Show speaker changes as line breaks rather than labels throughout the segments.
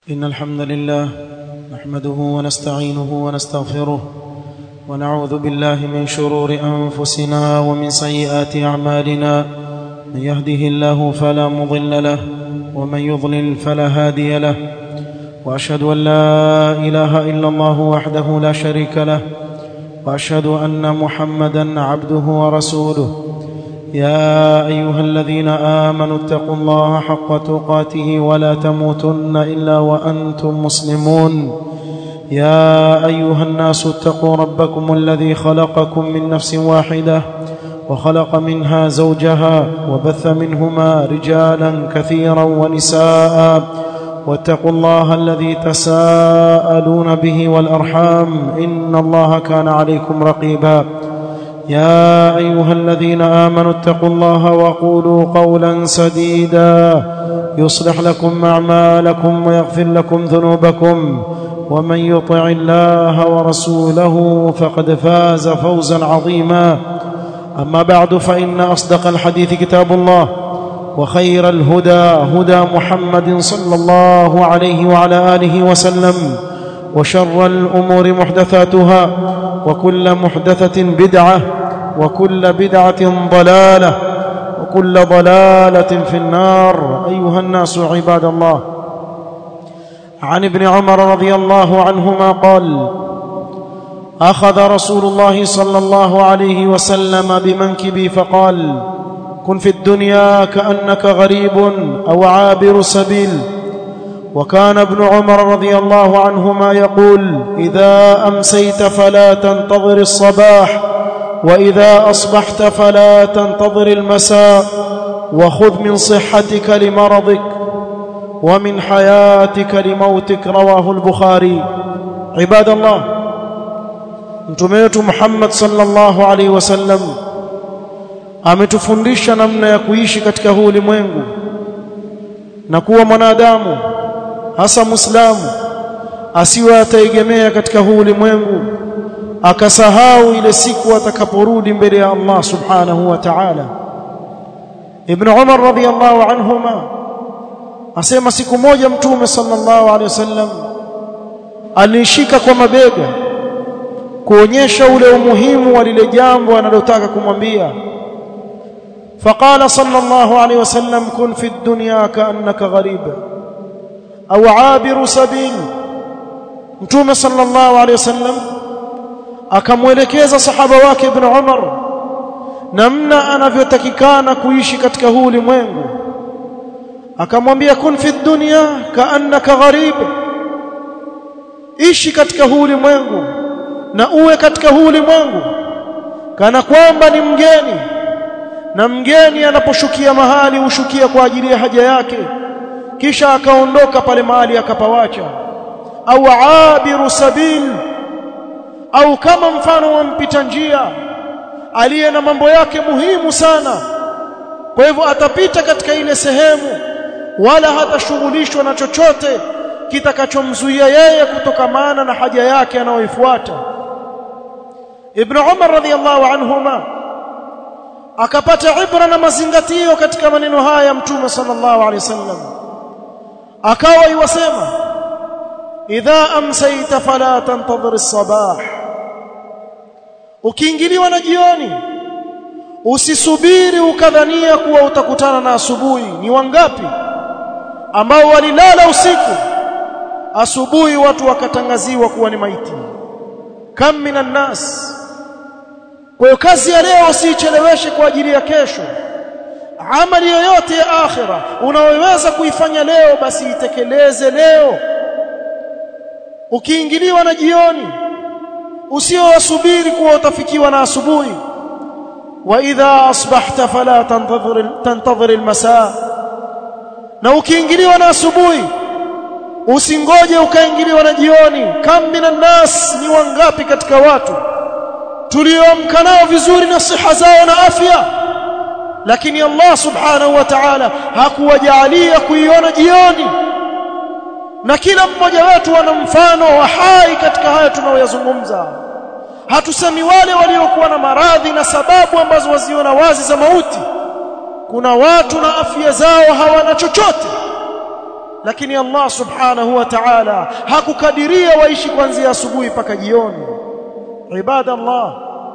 إن الحمد لله نحمده ونستعينه ونستغفره ونعوذ بالله من شرور أنفسنا ومن سيئات أعمالنا من يهده الله فلا مضل له ومن يضلل فلا هادي له وأشهد أن لا إله إلا الله وحده لا شريك له وأشهد أن محمدا عبده ورسوله يا ايها الذين امنوا اتقوا الله حق تقاته ولا تموتن الا وانتم مسلمون يا ايها الناس اتقوا ربكم الذي خلقكم من نفس واحده وخلق منها زوجها وبث منهما رجالا كثيرا ونساء واتقوا الله الذي تساءلون به والارحام ان الله كان عليكم رقيبا يا ايها الذين امنوا اتقوا الله وقولوا قولا سديدا يصلح لكم اعمالكم ويغفر لكم ذنوبكم ومن يطع الله ورسوله فقد فاز فوزا عظيما اما بعد فان اصدق الحديث كتاب الله وخير الهدى هدى محمد صلى الله عليه وعلى اله وسلم وشر الامور محدثاتها وكل محدثه بدعه وكل بدعه ضلاله وكل ضلاله في النار ايها الناس عباد الله عن ابن عمر رضي الله عنهما قال اخذ رسول الله صلى الله عليه وسلم بمنكبي فقال كن في الدنيا كانك غريب او عابر سبيل وكان ابن عمر رضي الله عنهما يقول اذا امسيت فلا تنتظر الصباح واذا اصبحت فلا تنتظر المساء وخذ من صحتك لمرضك ومن حياتك لموتك رواه البخاري عباد الله mtume Muhammad sallallahu alaihi wasallam ametufundisha namna ya kuishi katika huu ulimwengu na kuwa mwanadamu hasa muislamu asiwe ataegemea katika huu ulimwengu akasahau ile siku atakaporudi mbele ya Allah subhanahu wa ta'ala Ibn Umar radhiyallahu anhuma asema siku moja mtume sallallahu alaihi wasallam alishika kwa mabega kuonyesha ule umuhimu wa lile jambo analotaka kumwambia فقال صلى الله عليه وسلم كن في الدنيا كأنك غريب أو عابر سبيل متوم صلى الله عليه وسلم akamwelekeza sahaba wake ibn Umar namna anavyotakikana kuishi katika huu ulimwengu akamwambia kun fi dunya kaannaka gharib ishi katika huu ulimwengu na uwe katika huu ulimwengu kana kwamba ni mgeni na mgeni anaposhukia mahali hushukia kwa ajili ya haja yake kisha akaondoka pale mahali akapawacha au abiru sabil au kama mfano wa mpita njia aliye na mambo yake muhimu sana kwa hivyo atapita katika ile sehemu wala hatashughulishwa na chochote kitakachomzuia yeye kutokamana na haja yake anayoifuata Ibn Umar radhiyallahu anhuma akapata ibra na mazingatio katika maneno haya ya Mtume sallallahu alaihi wasallam akawa iwasema idha amsayta fala tantadhir as-sabah ukiingiliwa na jioni usisubiri ukadhania kuwa utakutana na asubuhi ni wangapi ambao walilala usiku asubuhi watu wakatangaziwa kuwa ni maiti kam minan nas kwa hiyo kazi ya leo usicheleweshe kwa ajili ya kesho amali yoyote ya akhira unayoweza kuifanya leo basi itekeleze leo ukiingiliwa na jioni usiowasubiri kuwa utafikiwa na asubuhi wa idha asbahta fala tantadhir tantadhir almasa na ukiingiliwa na asubuhi usingoje ukaingiliwa na jioni kam minan nas ni wangapi katika watu tulioamka nao vizuri na siha zao na afya lakini Allah subhanahu wa ta'ala hakuwajalia kuiona jioni na kila mmoja wetu ana mfano wa hai katika haya tunayoyazungumza hatusemi wale waliokuwa na maradhi na sababu ambazo waziona wazi za mauti kuna watu na afya zao hawana chochote lakini Allah subhanahu wa ta'ala hakukadiria waishi kuanzia asubuhi mpaka jioni ibada Allah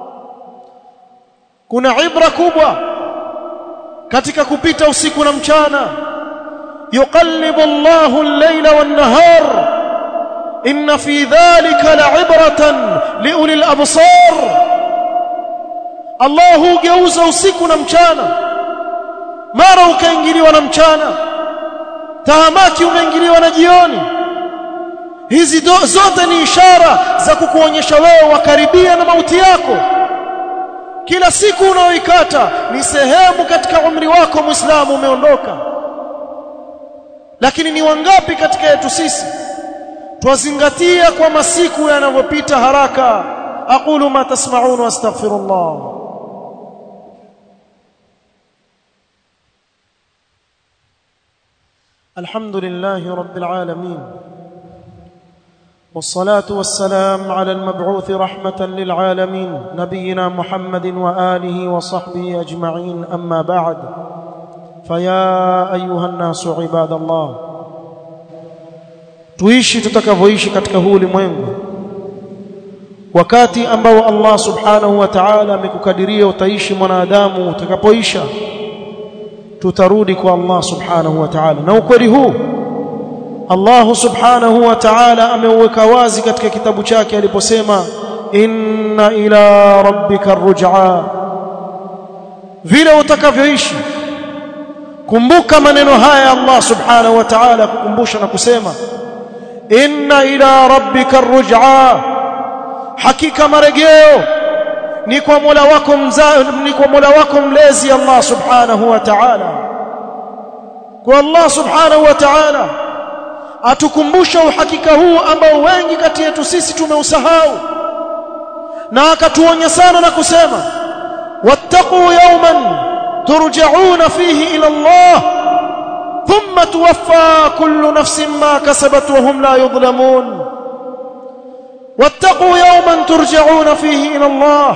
kuna ibra kubwa katika kupita usiku na mchana yuqallibu Allahu al-layla wan-nahar inna fi dhalika la'ibratan liuli al-absar Allah hugeuza usiku na mchana mara ukaingiliwa na mchana tahamaki umeingiliwa na jioni hizi zote ni ishara za kukuonyesha wewe wakaribia na mauti yako kila siku unaoikata ni sehemu katika umri wako muislamu umeondoka lakini ni wangapi katika yetu sisi twazingatia kwa masiku yanavyopita haraka aqulu ma tasma'un wastaghfirullah الحمد لله رب العالمين والصلاه والسلام على المبعوث رحمه للعالمين نبينا محمد واله وصحبه اجمعين اما بعد فيا ايها الناس عباد الله tuishi tutakavyoishi katika huu ulimwengu wakati ambao Allah subhanahu wa ta'ala amekukadiria utaishi mwanadamu utakapoisha tutarudi kwa Allah subhanahu wa ta'ala na ukweli huu Allah subhanahu wa ta'ala ameuweka wazi katika kitabu chake aliposema inna ila rabbika ruj'a vile utakavyoishi kumbuka maneno haya Allah subhanahu wa ta'ala kukumbusha na kusema inna ila rabbika ruj'a hakika marejeo ni kwa Mola wako mza, ni kwa Mola wako mlezi Allah subhanahu wa ta'ala kwa Allah subhanahu wa ta'ala atukumbusha uhakika huu ambao wengi kati yetu sisi tumeusahau na akatuonya sana na kusema wattaqu yawman turja'una fihi ila Allah thumma tuwaffa kullu nafsin ma kasabat wa hum la yudhlamun wattaqu yawman turja'una fihi ila Allah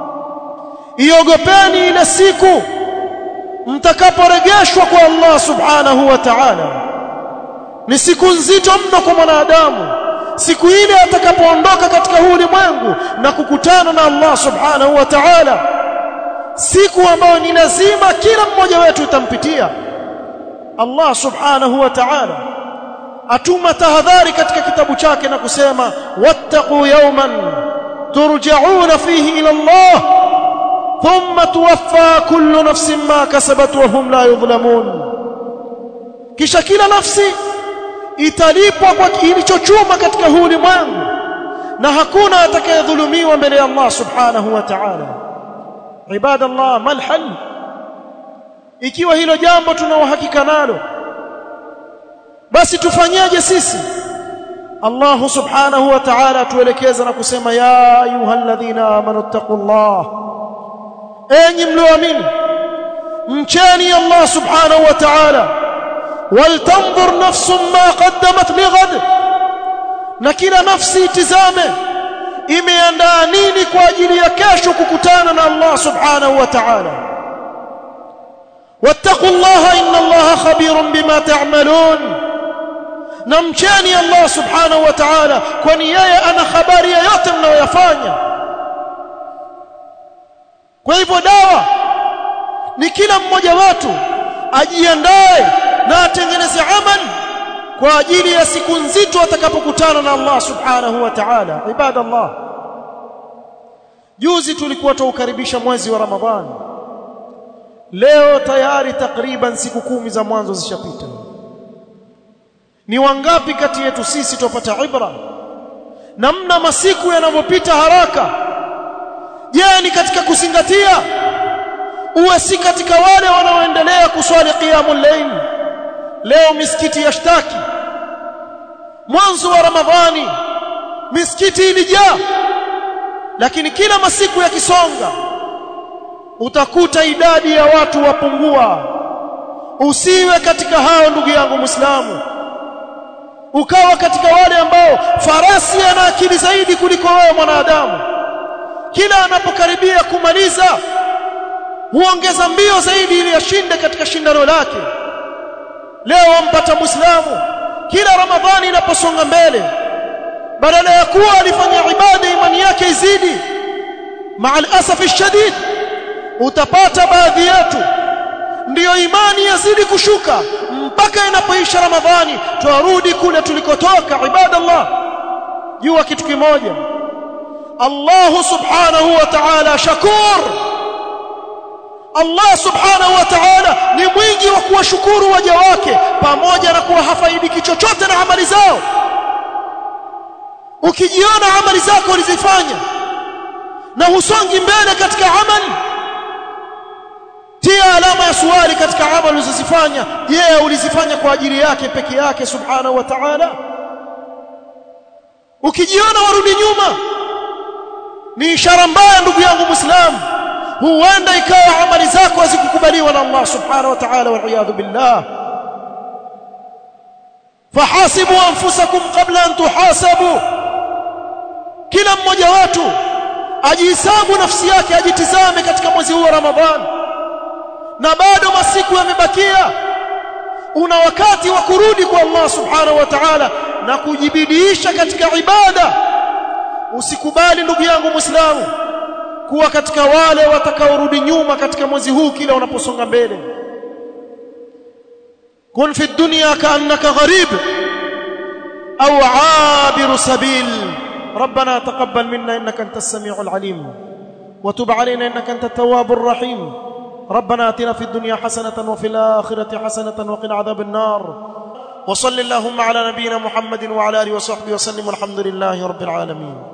iogopeni ile siku mtakaporejeshwa kwa Allah subhanahu wa ta'ala ni siku nzito mno kwa mwanadamu siku ile atakapoondoka katika huu ulimwengu na kukutana na Allah subhanahu wa ta'ala siku ambayo ni lazima kila mmoja wetu itampitia Allah subhanahu wa ta'ala atuma tahadhari katika kitabu chake na kusema wattaqu yawman turja'una fihi ila Allah thumma tuwaffa kullu nafsin ma kasabat wa hum la yudhlamun kisha kila nafsi italipwa kwa ilichochuma katika huu ulimwengu na hakuna atakayedhulumiwa mbele ya Allah subhanahu wa ta'ala ibadallah mal hal ikiwa hilo jambo tuna uhakika nalo basi tufanyeje sisi Allah subhanahu wa ta'ala tuelekeza na kusema ya ayyuhalladhina amanu taqullah enyi mlioamini mcheni Allah subhanahu wa ta'ala waltanzur nafsun ma qaddamat lighad na kila nafsi itizame imeandaa nini kwa ajili ya kesho kukutana na Allah subhanahu wa ta'ala wattaqullaha inna Allaha khabirun bima ta'malun na mcheni Allah subhanahu wa ta'ala kwani yeye ana habari ya yote mnayoyafanya kwa hivyo dawa ni kila mmoja wetu ajiandae na atengeneze amali kwa ajili ya siku nzito atakapokutana na Allah subhanahu wa ta'ala ibadallah juzi tulikuwa tuukaribisha mwezi wa ramadhani leo tayari takriban siku kumi za mwanzo zishapita ni wangapi kati yetu sisi tupata ibra namna masiku yanavyopita haraka je ni katika kuzingatia uwe si katika wale wanaoendelea kuswali qiyamul layl leo misikiti yashtaki mwanzo wa ramadhani misikiti ilijaa lakini kila masiku yakisonga utakuta idadi ya watu wapungua usiwe katika hao ndugu yangu muislamu ukawa katika wale ambao farasi ana akili zaidi kuliko wewe mwanadamu kila anapokaribia kumaliza huongeza mbio zaidi ili ashinde katika shindano lake leo wampata muislamu kila ramadhani inaposonga mbele badala ya kuwa alifanya ibada imani yake izidi maa alasafi shadid utapata baadhi yetu ndiyo imani yazidi kushuka mpaka inapoisha ramadhani twarudi kule tulikotoka ibadallah jua kitu kimoja Allah subhanahu wa ta'ala shakur Allah subhanahu wa ta'ala ni mwingi wa kuwashukuru waja wake pamoja na kuwa hafaidiki chochote na amali zao ukijiona amali zako ulizifanya na husongi mbele katika amali tia alama ya swali katika amali ulizozifanya je ulizifanya kwa ajili yake peke yake subhanahu wa ta'ala ukijiona warudi nyuma ni ishara mbaya ndugu yangu muislamu huenda ikawa amali zako hazikukubaliwa na Allah subhanahu wa ta'ala wal billah fahasibu anfusakum qabla an tuhasabu kila mmoja wetu ajihesabu nafsi yake ajitizame katika mwezi huu wa Ramadhani na bado masiku yamebakia una wakati wa kurudi kwa Allah subhanahu wa ta'ala na kujibidiisha katika ibada usikubali ndugu yangu muislamu kuwa katika wale watakaorudi nyuma katika mwezi huu kila unaposonga mbele kun fi dunya kaannaka gharib au abiru sabil ربنا تقبل منا انك انت السميع العليم وتب علينا انك انت التواب الرحيم ربنا اتنا في الدنيا حسنه وفي الاخره حسنه وقنا عذاب النار وصل اللهم على نبينا محمد وعلى اله وصحبه وسلم والحمد لله رب العالمين